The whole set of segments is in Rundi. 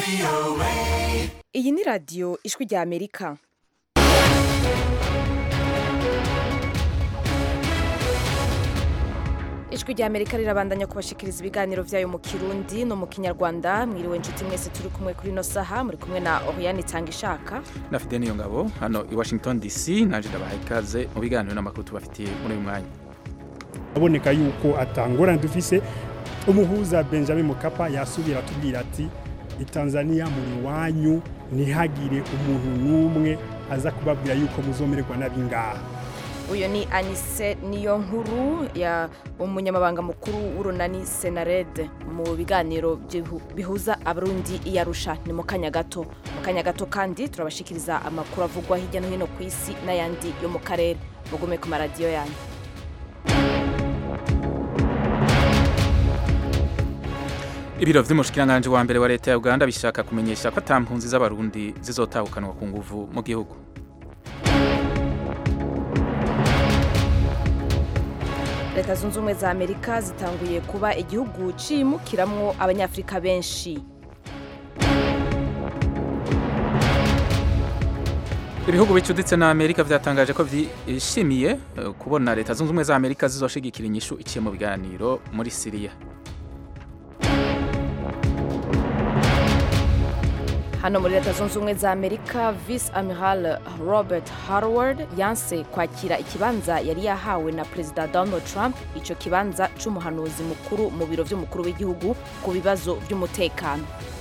iyi ni radiyo ijwi rya amerika ijwi rya amerika rirabandanya kubashikiriza ibiganiro byayo mu kirundi no mu kinyarwanda mwiriwe inshuti mwese turi kumwe kuri ino saha muri kumwe na oriyani itanga ishaka na fide niyo ngabo hano i washington dc naje ndabaha ikaze mu biganiro n'amakuru tubafitiye muri uyu mwanya aboneka yuko atangorane dufise umuhuza benjamin mukapa yasubira atubwira ati itanzania muri wanyu ntihagire umuntu n'umwe aza kubabwira yuko muzomererwa nabi ngaha uyu ni anise niyo nkuru ya umunyamabanga mukuru w'urunani senarede mu biganiro byihu- bihuza abarundi i arusha ni mu kanya gato mu kanya gato kandi turabashikiriza amakuru avugwa hirya no hino ku isi n'ayandi yo mu karere mugume ku maradiyo yanyu ibiro vy'umushikiranganji wa mbere wa leta ya uganda bishaka kumenyesha ko ata mpunzi z'abarundi zizotahukanwa ku nguvu mu gihugu leta zunze ubumwe za amerika zitanguye kuba igihugu cimukiramwo abanyafurika benshi ibihugu bicuditse na amerika vyatangaje ko vyishimiye eh, kubona leta zunze ubumwe za amerika zizoshigikira inyishu iciye mu biganiro muri siriya hano muri leta zunze ubumwe za amerika vice amiral robert harward yanse kwakira ikibanza yari yahawe na perezida donald trump icyo kibanza c'umuhanuzi mukuru mu biro vy'umukuru w'igihugu ku bibazo vy'umutekano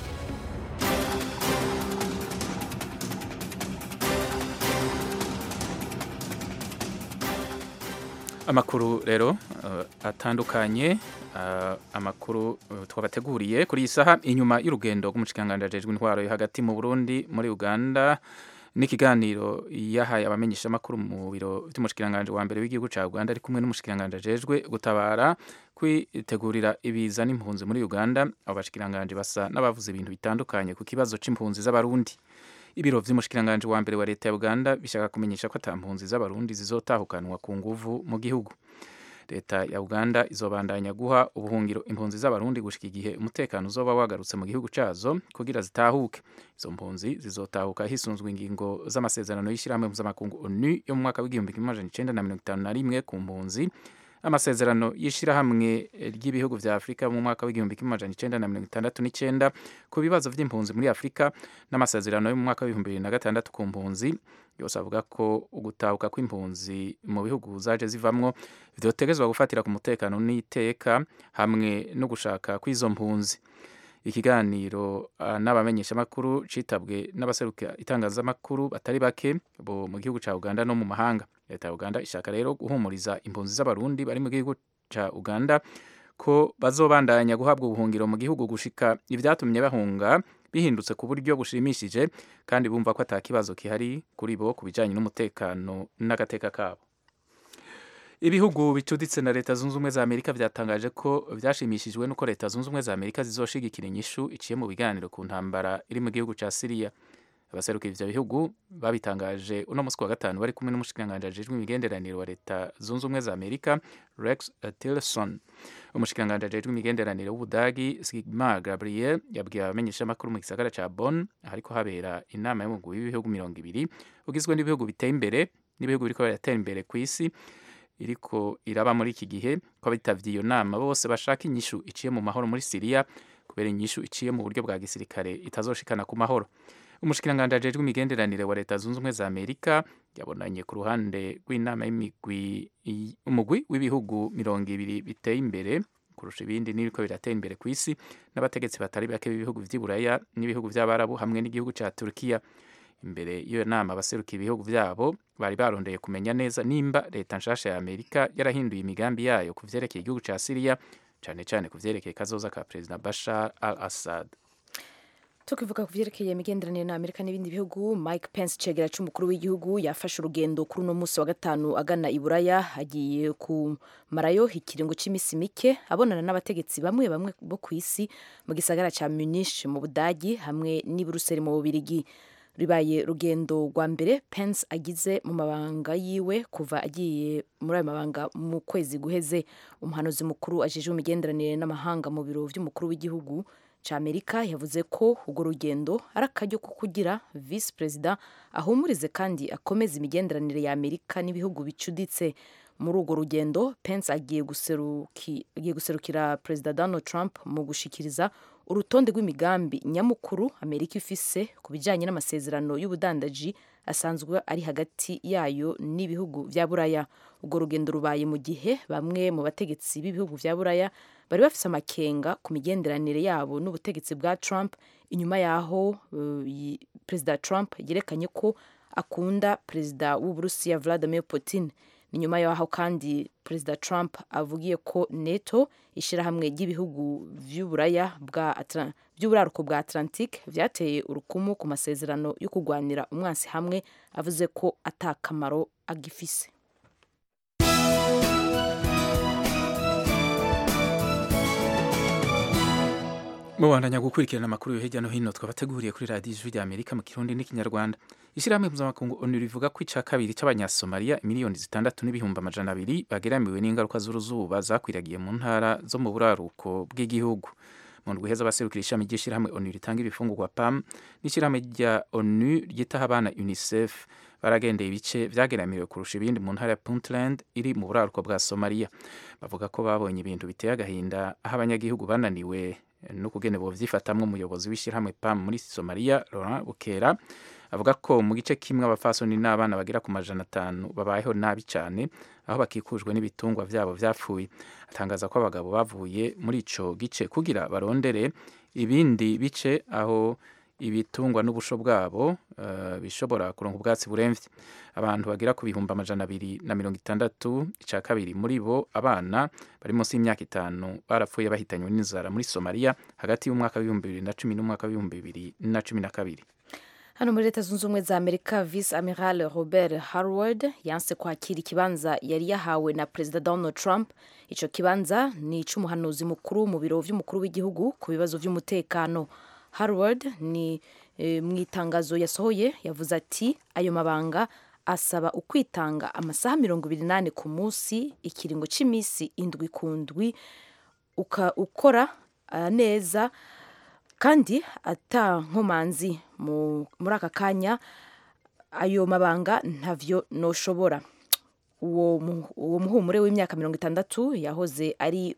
amakuru rero eh, atandukanye eh, amakuru eh, twabateguriye kuri iyi saha inyuma y'urugendo rw'umushikiranganji ajejwe intwaro yo hagati mu burundi muri uganda n'ikiganiro yahaye abamenyeshamakuru mu biro vy'umushikiranganji wa mbere w'igihugu ca uganda ari kumwe n'umushikiranganji ajejwe gutabara kwitegurira ibiza n'impunzi muri uganda abo bashikiranganji basa n'abavuze ibintu bitandukanye ku kibazo c'impunzi z'abarundi ibiro vy'umushikiranganji wa mbere wa leta ya uganda bishaka kumenyesha ko ata mpunzi z'abarundi zizotahukanwa ku nguvu mu gihugu leta ya uganda izobandanya guha ubuhungiro impunzi z'abarundi gushika igihe umutekano uzoba wagarutse mu gihugu cazo kugira zitahuke izo mpunzi zizotahuka hisunzwe ingingo z'amasezerano y'ishyirahamwe mpuzamakungu onu yo mu mwaka w'igihumbi kimwe amajana icenda na mirongo itanu na rimwe ku mpunzi amasezerano y'ishyirahamwe ry'ibihugu vya afurika mu mwaka w'igihumbi kimwe amajana icenda na mirongo itandatu n'icenda ku bibazo vy'impunzi muri afurika n'amasezerano yo mu mwaka w'ibihumbi bibiri na gatandatu ku mpunzi yose avuga ko ugutahuka kw'impunzi mu bihugu zaje zivamwo vyotegezwa gufatira ku mutekano n'iteka hamwe no gushaka kw'izo mpunzi ikiganiro uh, n'abamenyeshamakuru citabwe n'abaseruka itangazamakuru batari bake bo mu gihugu ca uganda no mu mahanga leta ya uganda ishaka rero guhumuriza impunzi z'abarundi bari mu gihugu ca uganda ko bazobandanya guhabwa ubuhungiro mu gihugu gushika ivyatumye bahunga bihindutse ku buryo bushimishije kandi bumva ko ata kibazo kihari kuri bo ku bijanye n'umutekano n'agateka kabo ibihugu bicuditse na leta zunze ubumwe za amerika vyatangaje ko vyashimishijwe n'uko leta zunze ubumwe za amerika zizoshigikira inyishu iciye mu biganiro ku ntambara iri mu gihugu ca siriya abaseruka ivyo bihugu babitangaje uno musi wa gatanu bari kumwe n'umushikiranganji ajejwe imigenderanire wa leta zunze ubumwe za amerika rex tillerson umushikiranganji ajejwe imigenderanire w'ubudagi sigmar gabriel yabwiye abamenyeshamakuru mu gisagara ca bonn ahariko habera inama y'umugwi w'ibihugu mirongo ibiri ugizwe n'ibihugu biteye imbere n'ibihugu biriko biratera imbere kw'isi iriko iraba muri iki gihe ko abitavye iyo nama bose bashaka inyishu iciye mu mahoro muri siriya kubera inyishu iciye mu buryo bwa gisirikare itazoshikana ku mahoro umushikiranganji ajejwe imigenderanire wa leta zunze ubumwe za amerika yabonanye ku ruhande rw'inama y'imigwi umugwi w'ibihugu mirongo ibiri biteye imbere kurusha ibindi n'ibiko biratera imbere ku isi n'abategetsi batari bake b'ibihugu vy'iburaya n'ibihugu vy'abarabu hamwe n'igihugu ca turukiya imbere y'iyo nama abaseruka ibihugu vyabo bari barondeye kumenya neza nimba leta nshasha ya amerika yarahinduye imigambi yayo ku vyerekeye igihugu ca siriya cane cane ku vyerekeye kazoza ka perezida bashar al assad tukivuga ku vyerekeye imigenderanire na amerika n'ibindi bihugu mike pence cegera c'umukuru w'igihugu yafashe urugendo kuri uno musi wa gatanu agana i buraya agiye kumarayo ikiringo c'imisi mike abonana n'abategetsi bamwe bamwe bo ku isi mu gisagara ca munich mu budagi hamwe n'i buruseli mu bubirigi ribaye rugendo rwa mbere pence agize mu mabanga yiwe kuva agiye muri ayo mabanga mu kwezi guheze umuhanuzi mukuru ajejwe imigenderanire n'amahanga mu biro vy'umukuru w'igihugu cya amerika yavuze ko urwo rugendo ari akaryo ko kugira visi perezida ahumurize kandi akomeze imigenderanire ya amerika n'ibihugu bicuditse muri urwo rugendo pence agiye guseruki, agiye guserukira perezida donald trump mu gushikiriza urutonde rw'imigambi nyamukuru amerika ifise ku bijyanye n'amasezerano y'ubudandaji asanzwe ari hagati yayo n'ibihugu vya buraya urwo rugendo rubaye mu gihe bamwe mu bategetsi b'ibihugu vya buraya bari bafise amakenga ku migenderanire yabo n'ubutegetsi bwa trump inyuma yaho uh, perezida trump yerekanye ko akunda perezida w'uburusiya vladimir putin ni nyuma yaho kandi perezida trump avugiye ko neto ishyirahamwe ry'ibihugu vy'uburaya bwa by'uburaruko bwa atlantique vyateye urukumu ku masezerano yo kurwanira umwansi hamwe avuze ko atakamaro agifise mubandanya gukurikirana amakuru yo hirya no hino twabateguriye kuri radiyo ijwi rya amerika mu kirundi n'ikinyarwanda ishyirahamwe mpuzamakungu onu rivuga ko ica kabiri c'abanyasomaliya miliyoni zitandatu n'ibihumbi amajana abiri bageramiwe n'ingaruka z'uruzuba zakwiragiye mu ntara zo mu buraruko bw'igihugu mu ndwi heza abaserukira ishami ry'ishyirahamwe onu ritanga ibifungurwa pam n'ishyirahamwe rya onu ryitaho abana unicef baragendeye ibice vyageramiwe kurusha ibindi mu ntara ya puntland iri mu buraruko bwa somaliya bavuga ko babonye ibintu biteye agahinda aho abanyagihugu bananiwe no kugene bovyifatamwo umuyobozi w'ishyirahamwe pam muri somaliya laurent bukera avuga ko mu gice kimwe abafasoni n'abana bagera ku majana atanu babayeho nabi cyane aho bakikujwe n'ibitungwa vyabo vyapfuye atangaza ko abagabo bavuye muri ico gice kugira barondere ibindi bice aho ibitungwa n'ubusho bwabo uh, bishobora kuronka ubwatsi buremvye abantu bagera ku bihumbi amajana abiri na mirongo itandatu ica kabiri muri bo abana bari munsi y'imyaka itanu barapfuye bahitanywe n'inzara muri somaliya hagati y'umwaka w'ibihumbi bibiri na cumi n'umwaka w'ibihumbi bibiri na cumi na kabiri hano muri leta zunze ubumwe za amerika vice amiral robert harward yanse kwakira ikibanza yari yahawe na perezida donald trump ico kibanza ni ic'umuhanuzi mukuru mu biro vy'umukuru w'igihugu ku bibazo vy'umutekano harward ni e, mu itangazo yasohoye yavuze ati ayo mabanga asaba ukwitanga amasaha mirongo ibiri n'ane ku munsi ikiringo c'imisi indwi ku ndwi ukora uh, neza kandi ata nkomanzi muri aka kanya ayo mabanga ntavyo noshobora uwo muhumure w'imyaka mirongo itandatu yahoze ari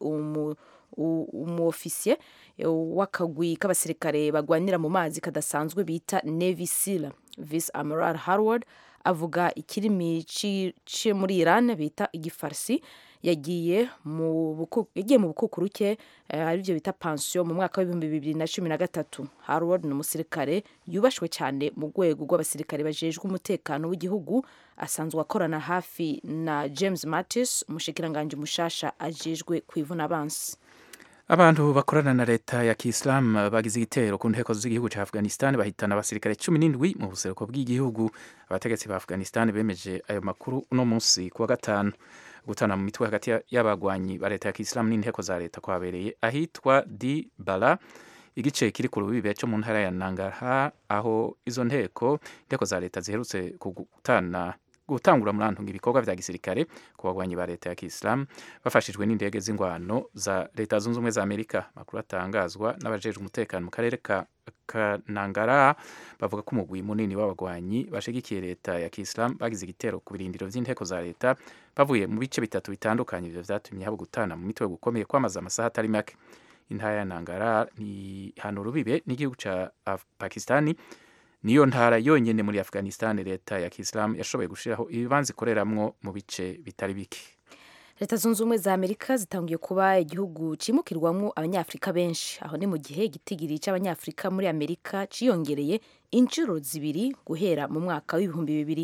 umuofisiye w'akagwi k'abasirikare bagwanira mu mazi kadasanzwe bita navy seal vice amiral harward avuga ikirimi ci muri iran bita igifarsi yagiye mu bukukuruke aribyo bita pansiyo mu mwaka w'ibihumbi bibiri na cumi na gatatu harward ni umusirikare yubashwe cyane mu rwego rw'abasirikare bajejwe umutekano w'igihugu asanzwe akorana hafi na james mattis umushikiranganji mushasha ajejwe kwivuna abansi abantu bakorana na leta ya kisilamu bagize igitero ku nteko z'igihugu cya afghanistan bahitana abasirikare cumi n'indwi mu buseruko bw'igihugu abategetsi ba afghanistan bemeje ayo makuru uno munsi kuwa gatanu gutana mu mitwe hagati y'abagwanyi ba leta ya kisilamu n'inteko za leta kwabereye ahitwa di bara igice kiri ku rubibe cyo mu ntara ya nangarha aho izo nteko inteko za leta ziherutse gutana gutangura murantunga ibikorwa vya gisirikare ku bagwanyi ba leta ya kisilamu bafashijwe n'indege z'ingwano za leta zunze ubumwe za amerika makuru atangazwa n'abajejwe umutekano mu karere ka kanangara bavuga ko umugwi munini w'abagwanyi bashigikiye leta ya kisilamu bagize igitero ku birindiro vy'inteko za leta bavuye mu bice bitatu bitandukanye ivyo vyatumye haba gutana mu mitwe gukomeye kwamaze amasaha atari make intara ya nangara ni hano rubibe n'igihugu ca pakistani niyo ntara yonyene muri afghanistan leta ya kisilamu yashoboye gushiraho ibibanza ikoreramwo mu bice bitari bike leta zunze ubumwe za amerika zitangiye kuba igihugu cimukirwamwo abanyafurika benshi aho ni mu gihe igitigiri c'abanyafurika muri amerika ciyongereye inshuro zibiri guhera mu mwaka w'ibihumbi bibiri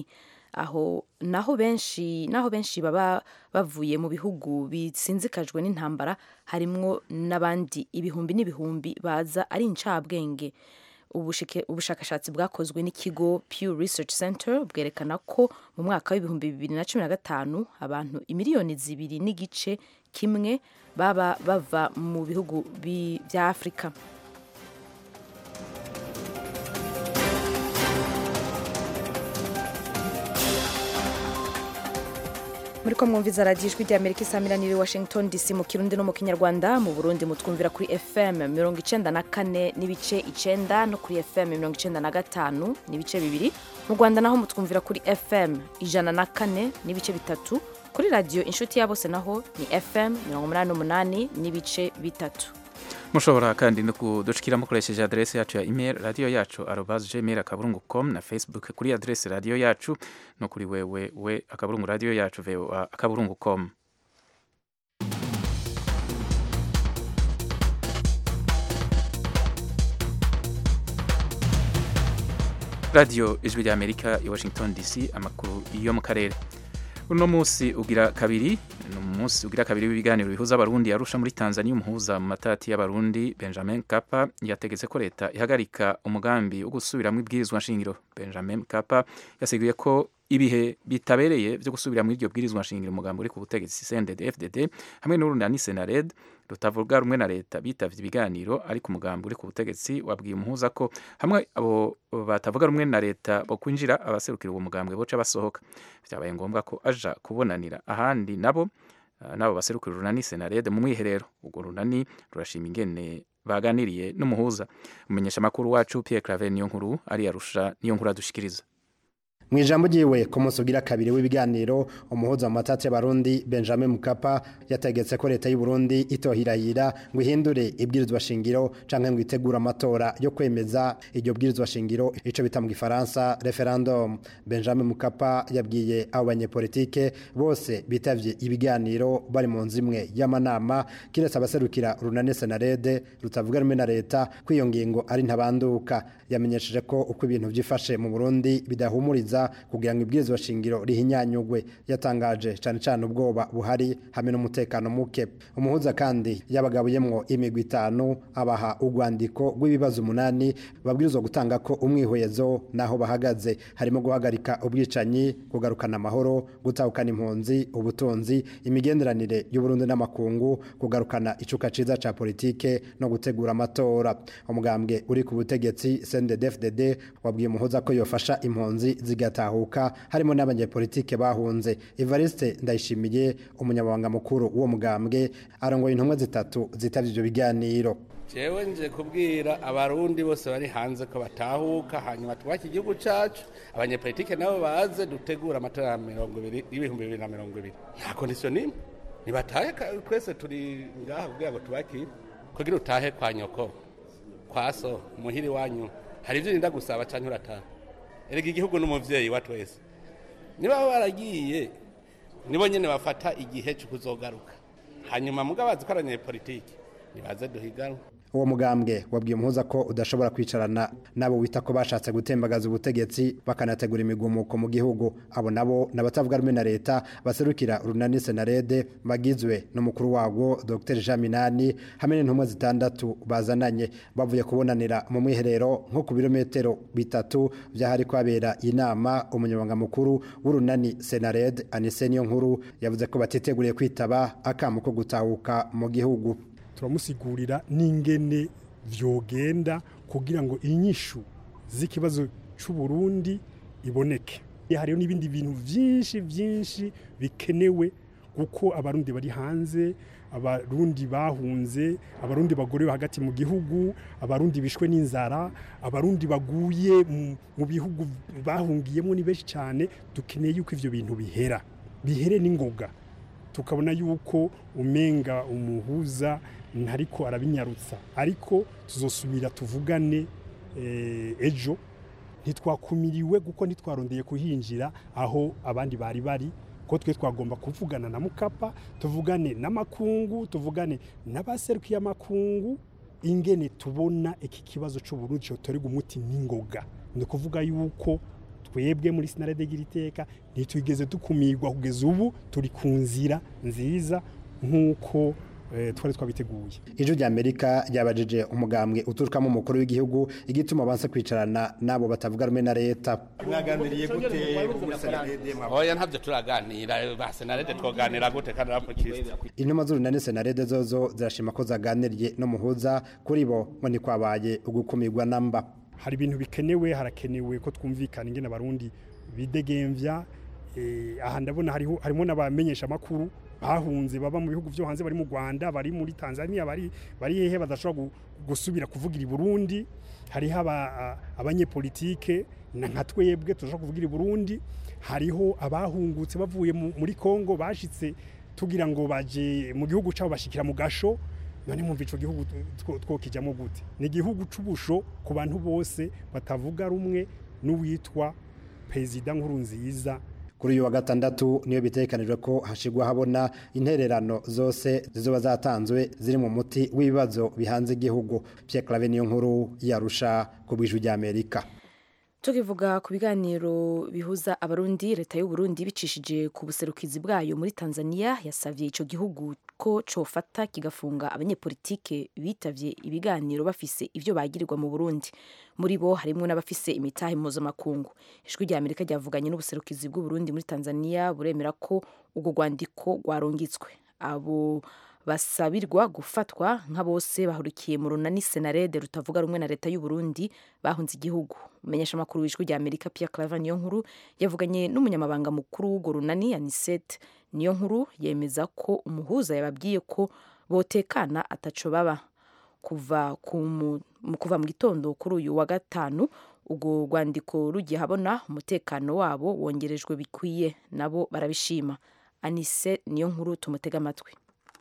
aho naho benshi naho benshi baba bavuye mu bihugu bisinzikajwe n'intambara harimwo n'abandi ibihumbi n'ibihumbi baza ari incabwenge ubushakashatsi bwakozwe n'ikigo Pew Research Center bwerekana ko mu mwaka w'ibihumbi bibiri na cumi na gatanu abantu imiliyoni zibiri n'igice kimwe baba bava mu bihugu bya afurika muri ko mwumviza radiyo ijwi rya amerika isaamiranire washington dc mu kirundi no mu kinyarwanda mu burundi mutwumvira kuri fm mirongo icenda na kane n'ibice icenda no kuri fm mirongo icenda na gatanu n'ibice bibiri mu rwanda naho mutwumvira kuri fm ijana na kane n'ibice bitatu kuri radiyo inshuti ya bose naho ni fm mirongo umunani n'umunani n'ibice bitatu mushobora kandi no kudushikira mukoresheje adresse yacu ya email radio yacu arobas gmail akaburungu com na facebook kuri adresse radio yacu no kuri wewe we akaburungu radio yacu voa akaburungu com radio ijwi rya amerika i washington dc amakuru yo mu karere uno munsi ugira kabiri ni umunsi ugira kabiri w'ibiganiro bihuza abarundi yarusha muri tanzania umuhuza mu matati y'abarundi benjamin kapa yategetse ko leta ihagarika umugambi wo gusubiramo ibwirizwa nshingiro benjamin kapa yasiguye ko ibihe bitabereye byo gusubira muri iryo bwirizwa nshingiro umugambi uri ku butegetsi cndd fdd hamwe n'urunani senared rutavuga rumwe na leta bitavye ibiganiro ariko umugambi uri ku butegetsi wabwiye umuhuza ko hamwe abo batavuga rumwe na leta bo kwinjira abaserukira uwo mugambwe boca basohoka vyabaye ngombwa ko aja kubonanira ahandi nabo nabo baserukira urunani senarede mu mwiherero urwo runani rurashima ingene baganiriye n'umuhuza umumenyesha makuru wacu Pierre Claver niyo nkuru ari yarusha niyo nkuru adushikiriza mu ijambo ryiwe ku munsi ugira kabiri w'ibiganiro umuhuza mu matati y'abarundi benjamin mukapa yategetse ko leta y'u Burundi itohirahira ngo ihindure ibwirizwa shingiro canke ngo itegure amatora yo kwemeza iryo bwirizwa shingiro ico bita mu gifaransa referendum benjamin mukapa yabwiye abo banyepolitike bose bitavye ibiganiro bari mu nzu imwe y'amanama kiretse abaserukira runane senarede rutavuga rumwe na leta ko iyo ngingo ari ntabanduka yamenyesheje ko uko ibintu vyifashe mu Burundi bidahumuriza kugira ngo ibwirizwa shingiro rihinyanyugwe yatangaje cyane cyane ubwoba buhari hamwe n'umutekano muke umuhuza kandi yabagabuyemwo imigwi itanu abaha urwandiko rw'ibibazo umunani babwirizwa gutanga ko umwihwezo naho bahagaze harimo guhagarika ubwicanyi kugarukana amahoro gutahukana impunzi ubutunzi imigenderanire y'uburundi n'amakungu kugarukana icuka ciza ca politike no gutegura amatora umugambwe uri ku butegetsi CNDD-FDD wabwiye umuhuza ko yofasha impunzi zigatahuka harimo n'abanyepolitike bahunze Evariste Ndayishimiye umunyamabanga mukuru w'uwo mugambwe arongoye intumwa zitatu zitavye ivyo biganiro jewe nje kubwira abarundi bose bari hanze ko batahuka hanyuma twubake igihugu cacu abanyepolitike nabo baze dutegura amatora ya mirongo ibiri y'ibihumbi bibiri na mirongo ibiri nta kondisiyo nimwe nibatahe twese turi ngaha kugira ngo tubakire kugira utahe kwa nyoko kwa so muhiri wanyu hari ivyo urinda gusaba canke urataha erega igihugu n'umuvyeyi wa twese niba baragiye nibo nyene bafata igihe cyo kuzogaruka hanyuma mugabazi ko abanyepolitike nibaze duhiganwe uwo mugambwe wabwiye umuhuza ko udashobora kwicarana nabo wita ko bashatse gutembagaza ubutegetsi bakanategura imigumuko mu gihugu abo nabo n'abatavuga rumwe na leta baserukira urunani senarede bagizwe n'umukuru wabo Dr Jean Minani hamwe n'intumwa zitandatu bazananye bavuye kubonanira mu mwiherero nko ku birometero bitatu byahari kwabera inama umunyamabanga mukuru w'urunani senarede Anise niyo nkuru yavuze ko batiteguriye kwitaba akamu ko gutahuka mu gihugu turamusigurira n'ingene vyogenda kugira ngo inyishu z'ikibazo c'u Burundi iboneke hariho n'ibindi bintu vyinshi vyinshi bikenewe kuko abarundi bari hanze abarundi bahunze abarundi bagorewe hagati mu gihugu abarundi bishwe n'inzara abarundi baguye mu bihugu bahungiyemo ni benshi cyane dukeneye yuko ivyo bintu bihera bihere n'ingoga tukabona yuko umenga umuhuza ntariko arabinyarutsa ariko tuzosubira tuvugane ejo ntitwakumiriwe kuko ntitwarondeye kuhinjira aho abandi bari bari ko twe twagomba kuvugana na mukapa tuvugane n'amakungu tuvugane n'abaserukiye amakungu ingene tubona iki kibazo cy'uburundi cyotorega umuti n'ingoga ni ukuvuga yuko twebwe muri sinarede giriteka ntitwigeze dukumirwa kugeza ubu turi ku nzira nziza nk'uko twari twabiteguye ijwi rya amerika ryabajije umugambwe uturukamo umukuru w'igihugu igituma banse kwicarana n'abo batavuga rumwe na leta mwaganiriye gute muri senarede oya ntabyo turaganira ba senarede twoganira gute kandi arapfukisha intumwa z'urunani senarede zozo zirashima ko zaganiriye n'umuhuza kuri bo ngo ntikwabaye ugukumirwa namba hari ibintu bikenewe harakenewe ko twumvikana ingene abarundi bidegemvya eh, aha ndabona hariho harimo n'abamenyesha makuru bahunze baba mu bihugu byo hanze bari mu Rwanda bari muri Tanzania bari bari hehe badashobora gu- gusubira kuvugira i Burundi hariho aba- a- abanyepolitike na nka twebwe tudashobora kuvugira i Burundi hariho abahungutse bavuye mu- muri Kongo bashitse tugira ngo baje mu gihugu cyabo bashikira mu gasho none mwumva ico gihugu two- twokijamo gute ni igihugu c'ubusho ku bantu bose batavuga rumwe n'uwitwa perezida nkuru nziza kuri uyu wa gatandatu niyo bitekanijwe ko hashigwa habona intererano zose zizoba zatanzwe ziri mu muti w'ibibazo bihanze igihugu Pierre Claver niyo nkuru yarusha ku bw'ijwi ry'Amerika tukivuga ku biganiro bihuza abarundi leta y'u Burundi bicishije ku buserukizi bwayo muri Tanzania yasavye ico gihugu ko cofata kigafunga abanyepolitike bitavye ibiganiro bafise ivyo bagirirwa mu Burundi muri bo harimwo n'abafise imitahe mpuzamakungu ijwi rya Amerika ryavuganye n'ubuserukizi bw'u Burundi muri Tanzania buremera ko urwo rwandiko rwarungitswe abo basabirwa gufatwa nka bose bahurikiye mu runani senarede rutavuga rumwe na leta y'u Burundi bahunze igihugu umenyesha amakuru w'ijwi rya Amerika Pierre Claver niyo nkuru yavuganye n'umunyamabanga mukuru w'urwo runani Anisette niyo nkuru yemeza ko umuhuza yababwiye ko botekana ataco baba kuva ku mu- mu- kuva mu gitondo kuri uyu wa gatanu ubwo rwandiko rugiye habona umutekano wabo wongerejwe bikwiye nabo barabishima Anise niyo nkuru tumutega amatwi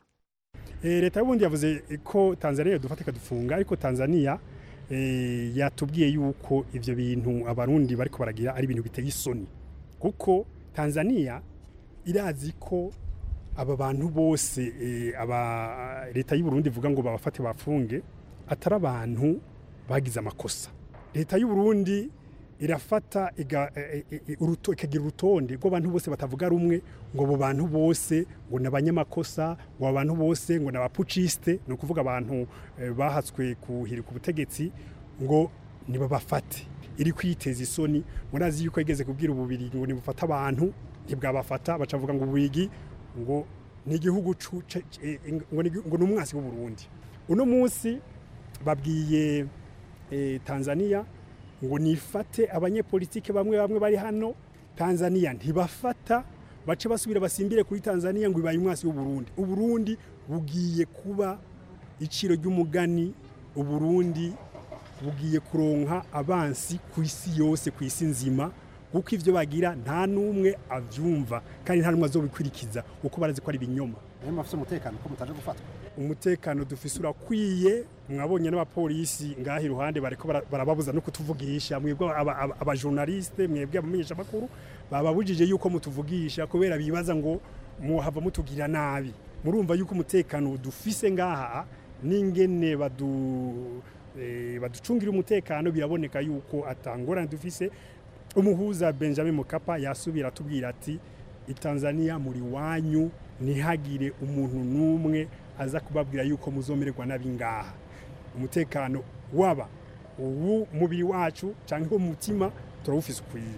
Eh, leta y'ubundi yavuze ko Tanzania dufata ikadufunga ariko Tanzania eh, yatubwiye yuko ivyo bintu abarundi bariko baragira ari ibintu biteye isoni kuko Tanzania irazi ko aba bantu bose eh, aba leta y'u Burundi ivuga ngo babafate bafunge atari abantu bagize amakosa leta y'u Burundi irafata iga- e- e- e- uruto- ikagira urutonde rw'abantu bose batavuga rumwe ngo abo bantu bose ngo ni abanyamakosa ngo abo bantu bose ngo ni abapuciste ni ukuvuga abantu eh, bahatswe kuhirika ubutegetsi ngo nibabafate iri kwiteza isoni murazi yuko yigeze kubwira ububiri ngo nibufate abantu ntibwabafata bacavuga ngo ububigi ngo ni igihugu cu- ce- ce- ngo ni ngo ni umwasi w'uburundi uno munsi babwiye eh, Tanzania ngo nifate abanyepolitike bamwe bamwe bari hano Tanzania ntibafata bace basubira basimbire kuri Tanzania ngo ibaye umwasi w'Uburundi Uburundi bugiye kuba iciro ry'umugani Uburundi bugiye kuronka abansi ku isi yose ku isi nzima kuko ivyo bagira nta n'umwe avyumva kandi nta n'umwe azobikurikiza kuko barazi ko ari ibinyoma niyo mafite umutekano ko mutaje gufatwa umutekano dufise urakwiye mwabonye n'abapolisi ngaha iruhande bariko bara- barababuza no kutuvugisha mwebwe aba- aba- abajournaliste mwebwe abamenyesha makuru bababujije yuko mutuvugisha kubera bibaza ngo muhava mutugira nabi murumva yuko umutekano dufise ngaha n'ingene badu eh, baducungira umutekano biraboneka yuko atangorane dufise umuhuza Benjamin Mkapa yasubira atubwira ati itanzania muri wanyu ntihagire umuntu n'umwe aza kubabwira yuko muzomererwa nabi ngaha umutekano waba uwu mubiri wacu cyangwa umutima turawufise ukwiye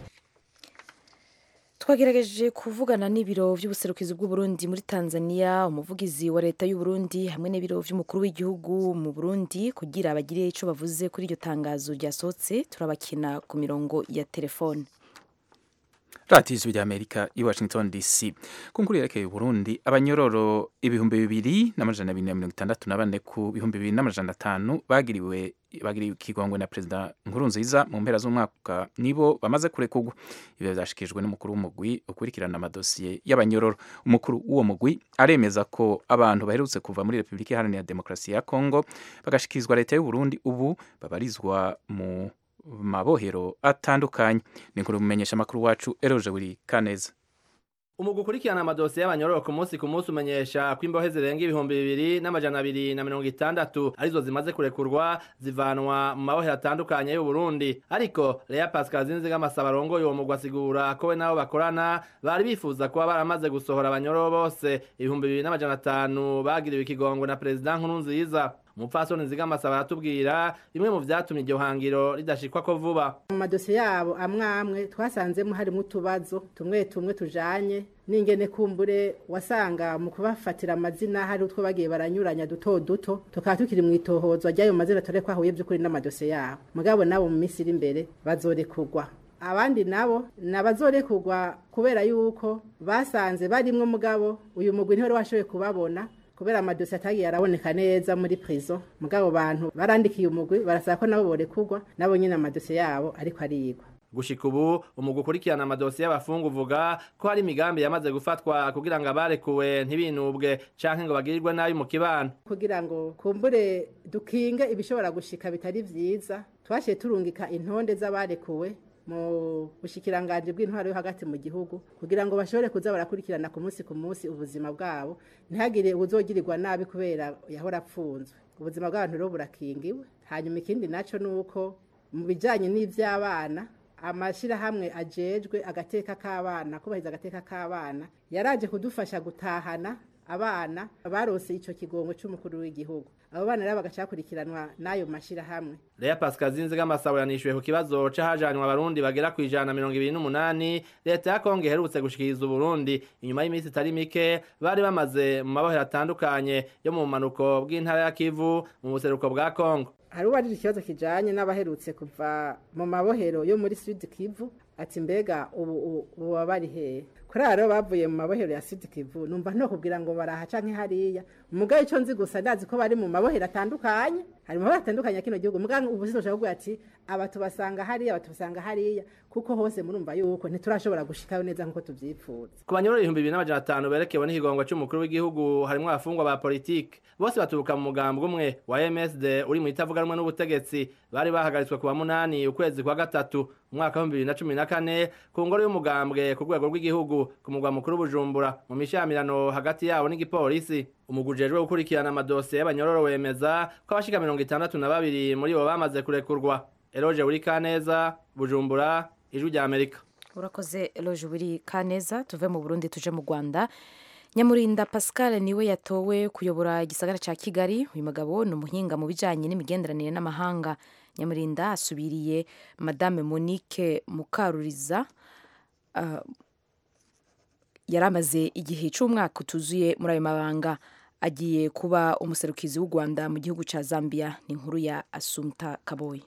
twagerageje kuvugana n'ibiro by'ubuserukizi bw'uburundi muri tanzania umuvugizi wa leta y'uburundi hamwe n'ibiro by'umukuru w'igihugu mu burundi kugira bagire icyo bavuze kuri iryo tangazo ryasohotse turabakina ku mirongo ya telefone radiyo ijwi ry'amerika i washington dc ku nkuru yerekeye uburundi abanyororo ibihumbi bibiri n'amajana abiri na mirongo itandatu na bane ku bihumbi bibiri n'amajana atanu bagiriwe bagiriwe ikigongwe na perezida nkurunziza mu mpera z'umwaka nibo bamaze kurekurwa ibyo byashyikirijwe n'umukuru w'umugwi ukurikirana amadosiye y'abanyororo umukuru w'uwo mugwi aremeza ko abantu baherutse kuva muri repubulika iharanira demokarasi ya kongo bagashyikirizwa leta y'uburundi ubu babarizwa mu mabohero atandukanye ni inkuru mumenyesha amakuru wacu eroje buri kaneza umugwi ukurikirana amadosiye y'abanyororo ku munsi ku munsi umenyesha ko imbohe zirenga ibihumbi bibiri n'amajana abiri na mirongo itandatu arizo zimaze kurekurwa zivanwa mu mabohero atandukanye y'uburundi ariko lea pascal zinzigamasaba arongoye uwo mugwi asigura ko we nabo bakorana bari bifuza kuba baramaze gusohora abanyororo bose ibihumbi bibiri n'amajana atanu bagiriwe ikigongwe na perezida nkurunziza umupfasoni nzigamasaba aratubwira bimwe mu vyatumye iryo hangiro ridashikwa ko vuba mu madosiye yabo amwe amwe twasanzemo harimo utubazo tumwe tumwe tujanye n'ingene kumbure wasanga mu kubafatira amazina hari utwo bagiye baranyuranya duto duto tukaba tukiri mu itohozwa ry'ayo mazina tore ko ahuye by'ukuri n'amadosiye yabo mugabo nabo mu minsi iri imbere bazorekurwa abandi nabo nabazorekurwa kubera yuko basanze barimwo mugabo uyu mugwi ntiwari washoboye kubabona kubera amadosiye atagiye araboneka neza muri prison mugabo bantu barandikiye umugwi barasaba ko nabo borekurwa nabo nyine amadosiye yabo ariko arigwa gushika ubu umugwi ukurikirana amadosiye y'abafungu uvuga ko hari imigambi yamaze gufatwa kugira ngo abarekuwe ntibinubwe canke ngo bagirirwe nabi mu kibano kugira ngo kumbure dukinge ibishobora gushika bitari vyiza twashiye turungika intonde z'abarekuwe mu bushikiranganje bw'intwaro yo hagati mu gihugu kugira ngo bashobore kuza barakurikirana ku munsi ku munsi ubuzima bwabo ntihagire ubuzogirirwa nabi kubera yahora apfunzwe ubuzima bw'abantu rero burakingiwe hanyuma ikindi naco nuko mu bijanye n'ivy'abana amashirahamwe ajejwe agateka k'abana kubahiriza agateka k'abana yaraje kudufasha gutahana abana barose ico kigongo c'umukuru w'igihugu abo bana rero bagacakurikiranwa n'ayo mashirahamwe Lea Pascal Zinzigamasabo yanishuye ku kibazo c'ahajanywe abarundi bagera ku ijana na mirongo ibiri n'umunani leta ya Kongo iherutse gushikiriza Uburundi inyuma y'iminsi itari mike bari bamaze mu mabohero atandukanye yo mu bumanuko bw'intara ya Kivu mu buseruko bwa Kongo hari uwarije ikibazo kijanye n'abaherutse kuva mu mabohero yo muri Sud Kivu ati mbega ubu ubu bari hehe kuri rero bavuye mu mabohero ya Sud Kivu numva no kubwira ngo baraha canke hariya mugabe ico nzi gusa ndazi ko bari mu mabohero atandukanye hari mu mabohero atandukanye kino gihugu mugabe ubu sinshobora kuvuga ati aba tubasanga hariya aba tubasanga hariya kuko hose murumva yuko ntiturashobora gushikayo neza nkuko tuvyifuza ku banyororo ibihumbi bibiri n'amajana atanu berekewe n'ikigongo c'umukuru w'igihugu harimwo abafungwa ba politike bose baturuka mu mugambwe umwe wa MSD uri mu itavuga rumwe n'ubutegetsi bari bahagaritswe ku wa munani ukwezi kwa gatatu umwaka w'ibihumbi bibiri na cumi na kane ku ngoro y'umugambwe ku rwego rw'igihugu ku mugwa mukuru Bujumbura mu mishamirano hagati yabo n'igipolisi umugwi ujejwe gukurikirana amadosiye y'abanyororo wemeza ko abashika mirongo itandatu na babiri muri bo bamaze kurekurwa Eroje uri Kaneza Bujumbura ijwi rya Amerika urakoze eloge buri kaneza tuve mu burundi tuje mu rwanda nyamurinda pascal niwe yatowe kuyobora igisagara cya kigali uyu mugabo ni umuhinga mu bijyanye n'imigenderanire n'amahanga nyamurinda asubiriye madame monique mukaruriza uh, yari amaze igihe cy'umwaka utuzuye muri ayo mabanga agiye kuba umuserukizi w'u rwanda mu gihugu cya zambia ni inkuru ya asumta kaboyi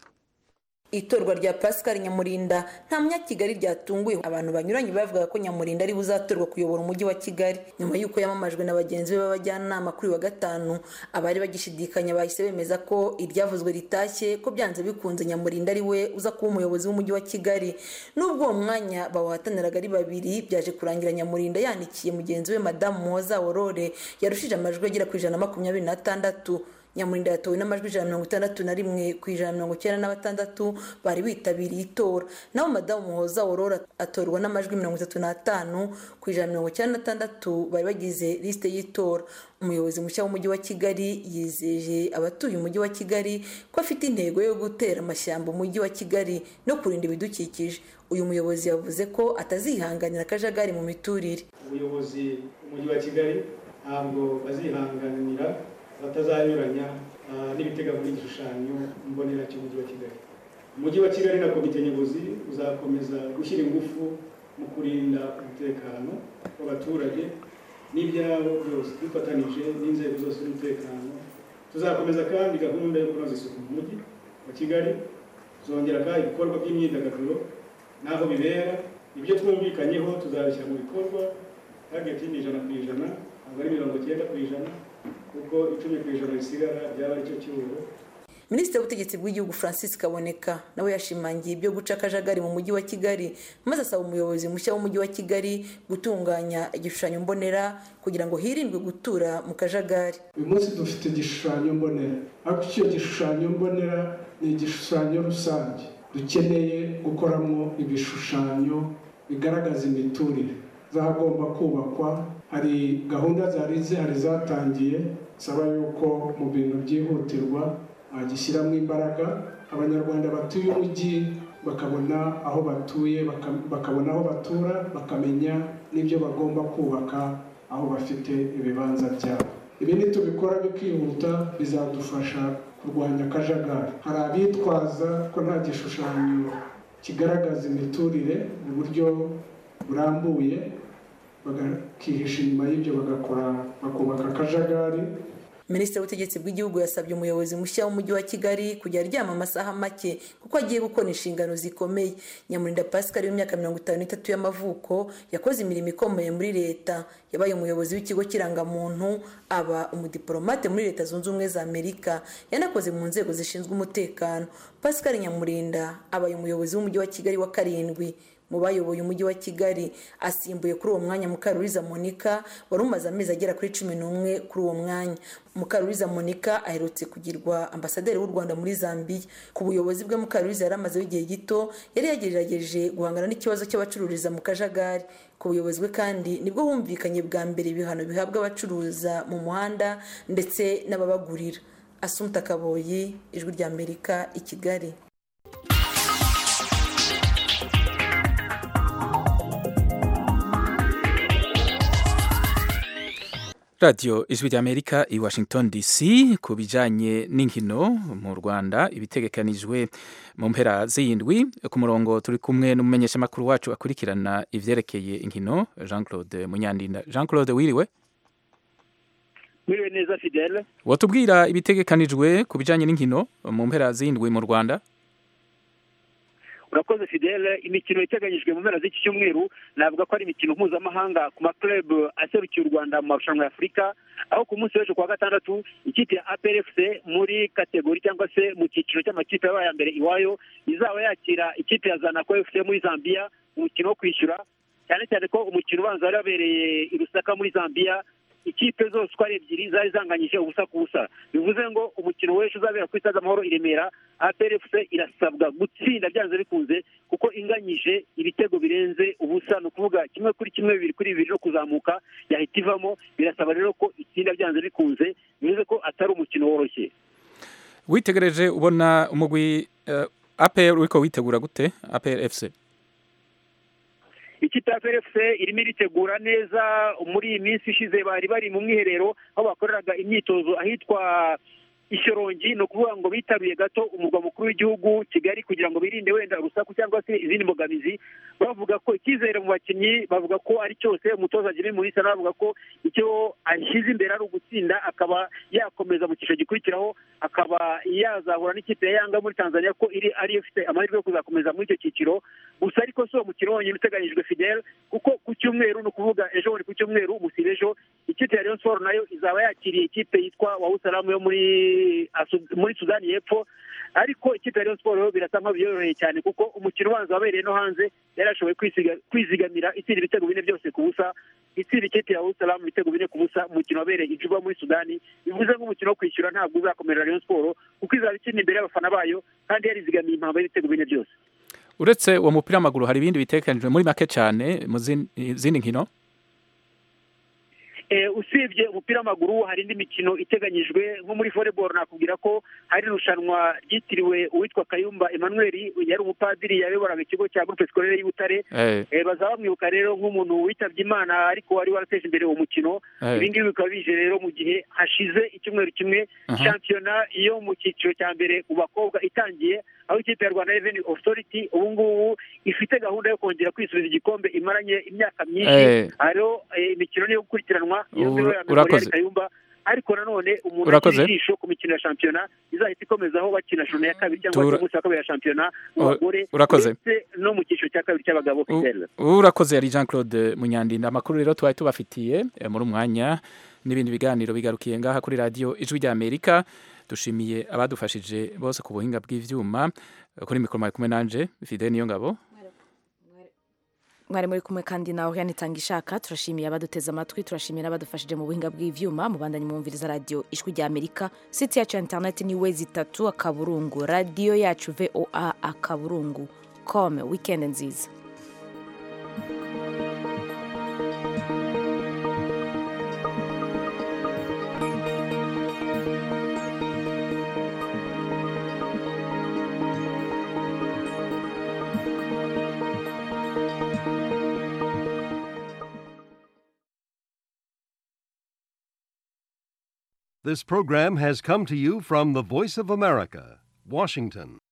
itorwa rya pascal nyamurinda nta munyakigali ryatunguye abantu banyuranye bavugaga ko nyamurinda ari buzatorwa kuyobora umujyi wa kigali nyuma y'uko yamamajwe na bagenzi be b'abajyanama kuri wa gatanu abari bagishidikanya bahise bemeza ko iryavuzwe ritashye ko byanze bikunze nyamurinda ari we uza kuba umuyobozi w'umujyi wa kigali n'ubwo uwo mwanya bawuhataniraga ari babiri byaje kurangira nyamurinda yanikiye mugenzi we madamu muhoza worore yarushije amajwi agera ku ijana na makumyabiri n'atandatu nyamurinda yatowe n'amajwi ijana na mirongo itandatu na rimwe ku ijana na mirongo icyenda na batandatu bari bitabiriye itora naho madamu muhoza aurora atorwa n'amajwi mirongo itatu n'atanu ku ijana na mirongo icyenda na batandatu bari bagize lisite y'itora umuyobozi mushya w'umujyi wa kigali yizeje abatuye umujyi wa kigali ko afite intego yo gutera amashyamba umujyi wa kigali no kurinda ibidukikije uyu muyobozi yavuze ko atazihanganira akajagari mu miturire ubuyobozi umujyi wa kigali ntabwo bazihanganira batazanyuranya n'ibiteganywa n'igishushanyo mbonera cy'umujyi wa kigali umujyi wa kigali na komite nyobozi uzakomeza gushyira ingufu mu kurinda umutekano w'abaturage n'ibyabo byose dufatanije n'inzego zose z'umutekano tuzakomeza kandi gahunda yo kunoza isuku mu mujyi wa kigali tuzongera kandi ibikorwa by'imyidagaduro n'aho bibera ibyo twumvikanyeho tuzabishyira mu bikorwa tageti ni ijana ku ijana ntabwo ari mirongo icyenda ku ijana kuko icumi ku ijana risigara ryaba ari cyo cyuho minisitiri w'ubutegetsi bw'igihugu francis kaboneka nawe yashimangiye ibyo guca akajagari mu mujyi wa kigali maze asaba umuyobozi mushya w'umujyi wa kigali gutunganya igishushanyo mbonera kugira ngo hirindwe gutura mu kajagari uyu munsi dufite igishushanyo mbonera ariko icyo gishushanyo mbonera ni igishushanyo rusange dukeneye gukoramo ibishushanyo bigaragaza imiturire zagomba kubakwa hari gahunda zari zihari zatangiye saba yuko mu bintu byihutirwa bagishyiramo imbaraga abanyarwanda batuye umujyi bakabona aho batuye bakabona aho batura bakamenya n'ibyo bagomba kubaka aho bafite ibibanza byabo ibi nitubikora bikihuta bizadufasha kurwanya akajagari hari abitwaza ko nta gishushanyo kigaragaza imiturire mu buryo burambuye bagakihisha inyuma y'ibyo bagakora bakubaka akajagari minisitiri w'ubutegetsi bw'igihugu yasabye umuyobozi mushya w'umujyi wa kigali kujya aryama amasaha make kuko agiye gukora inshingano zikomeye nyamurinda pascal w'imyaka mirongo itanu n'itatu y'amavuko yakoze imirimo ikomeye muri leta yabaye umuyobozi w'ikigo kirangamuntu aba umudiplomate muri leta zunze ubumwe za amerika yanakoze mu nzego zishinzwe umutekano pascal nyamurinda abaye umuyobozi w'umujyi wa kigali wa karindwi mu bayoboye umujyi wa kigali asimbuye kuri uwo mwanya mukaruriza monica wari umaze amezi agera kuri cumi n'umwe kuri uwo mwanya mukaruriza monica aherutse kugirwa ambasaderi w'u rwanda muri zambia ku buyobozi bwe mukaruriza yari amazeho igihe gito yari yagerageje guhangana n'ikibazo cy'abacururiza mu kajagari ku buyobozi bwe kandi nibwo humvikanye bwa mbere ibihano bihabwa abacuruza mu muhanda ndetse n'ababagurira asumta kaboyi ijwi ry'amerika i kigali radiyo ijwi ry'amerika i washington dc ku bijyanye n'inkino mu rwanda ibitegekanijwe mu mpera z'iyindwi ku murongo turi kumwe n'umumenyeshamakuru wacu akurikirana ibyerekeye inkino jean claude munyandinda jean claude wiriwe wiriwe neza fidele watubwira ibitegekanijwe ku bijyanye n'inkino mu mpera z'iyindwi mu rwanda urakoze fidele imikino iteganyijwe mu mpera z'iki cyumweru navuga ko ari imikino mpuzamahanga ku maklub aserukiye u rwanda mu marushanwa ya afurika aho ku munsi w'ejo kuwa gatandatu ikipe ya aprfc muri kategori cyangwa se mu cyiciro cy'amakipe yabaye ya mbere iwayo izaba yakira ikipe ya zanako fc muri zambia umukino wo kwishyura cyane cyane ko umukino ubanza wari wabereye i rusaka muri zambia ikipe zose uko ari ebyiri zari zanganyije ubusa ku busa bivuze ngo umukino w'ejo uzabera ku stade amahoro i remera aprfc irasabwa gutsinda byanze bikunze kuko inganyije ibitego birenze ubusa ni ukuvuga kimwe kuri kimwe bibiri kuri bibiri no kuzamuka yahita ivamo birasaba rero ko itsinda byanze bikunze bivuze ko atari umukino woroshye witegereje ubona umugwi apr uriko witegura gute apr fc ikipe ya PRFC irimo iritegura neza muri iyi minsi ishize bari bari mu mwiherero aho bakoreraga imyitozo ahitwa ishyorongi ni ukuvuga ngo bitaruye gato umurwa mukuru w'igihugu kigali kugira ngo birinde wenda urusaku cyangwa se izindi mbogamizi bavuga ko icyizere mu bakinnyi bavuga ko ari cyose umutoza jimmy mulisa nawe avuga ko icyo ashyize imbere ari ugutsinda akaba yakomeza mu cyiciro gikurikiraho akaba yazahura n'ikipe ya yanga muri tanzania ko iri ariyo ifite amahirwe yo kuzakomeza muri icyo cyiciro gusa ariko si uwo mukino wonyine uteganyijwe fidel kuko ku cyumweru ni ukuvuga ejo bundi ku cyumweru musiba ejo ikipe ya rayon sport nayo izaba yakiriye ikipe yitwa wawusalamu yo muri muri sudani y'epfo ariko ikipe ya rayon sport birasa nkaho byoroheye cyane kuko umukino ubanza wabereye no hanze yari ashoboye kwizigamira itsinda ibitego bine byose ku busa itsinda ikipe ya wawusalamu ibitego bine ku busa umukino wabereye ijuba muri sudani bivuze nk'umukino wo kwishyura ntabwo uzakomerera rayon sport kuko izaba ikina imbere y'abafana bayo kandi yarizigamiye impamvu y'ibitego bine byose uretse uwo mupira w'amaguru hari ibindi bitekanijwe muri make cyane mu zindi nkino usibye umupira w'amaguru hari indi mikino iteganyijwe nko muri volleyball nakubwira ko hari irushanwa ryitiriwe uwitwa kayumba emmanuel yari umupadiri yayoboraga ikigo cya groupe scolaire y'ibutare bazaba bamwibuka rero nk'umuntu witabye imana ariko wari warateje imbere uwo mukino ibi ngibi bikaba bije rero mu gihe hashize icyumweru kimwe shampiyona yo mu cyiciro cya mbere mu bakobwa itangiye aho ikipe ya rwanda revenue authority ubu ngubu ifite gahunda yo kongera kwisubiza igikombe imaranye imyaka myinshi hariho imikino niyo gukurikiranwa iyo ngiyo ya memorial kayumba ariko nanone umuntu agira ijisho ku mikino ya shampiyona izahita ikomezaho bakina shona ya kabiri cyangwa se umunsi wa kabiri ya shampiyona mu bagore ndetse no mu cyiciro cya kabiri cy'abagabo fidele urakoze yari jean claude munyandinda amakuru rero tubaye tubafitiye muri umwanya n'ibindi biganiro bigarukiye ngaha kuri radiyo ijwi rya amerika dushimiye abadufashije bose ku buhinga bw'ibyuma kuri mikoro mwari kumwe nanje fide niyo ngabo mwari muri kumwe kandi nawe yanitanga ishaka turashimiye abaduteze amatwi turashimiye n'abadufashije mu buhinga bw'ibyuma mu bandanye mwumviriza radiyo ijwi rya amerika siti yacu ya interineti ni we zitatu akaburungu radiyo yacu voa akaburungu kome wikendi nziza This program has come to you from the Voice of America, Washington.